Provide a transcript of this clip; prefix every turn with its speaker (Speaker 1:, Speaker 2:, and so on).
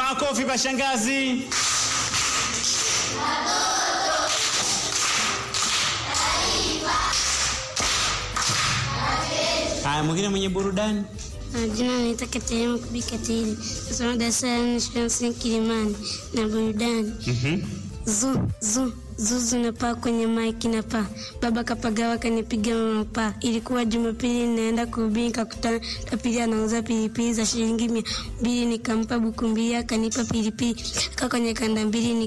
Speaker 1: Makofi kwa shangazi. Haya, mwingine mwenye burudani.
Speaker 2: Jina naitwa Katerina Kubi Katili, nasoma darasa la nne shule ya msingi Kilimani na burudani.
Speaker 1: Mhm.
Speaker 2: Zu zu zuzu napaa kwenye maiki na paa, baba kapagawa kanipiga mama paa. Ilikuwa Jumapili naenda kuhubiri, nikakutana tapili anauza pilipili za shilingi mia mbili, nikampa buku mbili akanipa pilipili kaa kwenye kanda mbili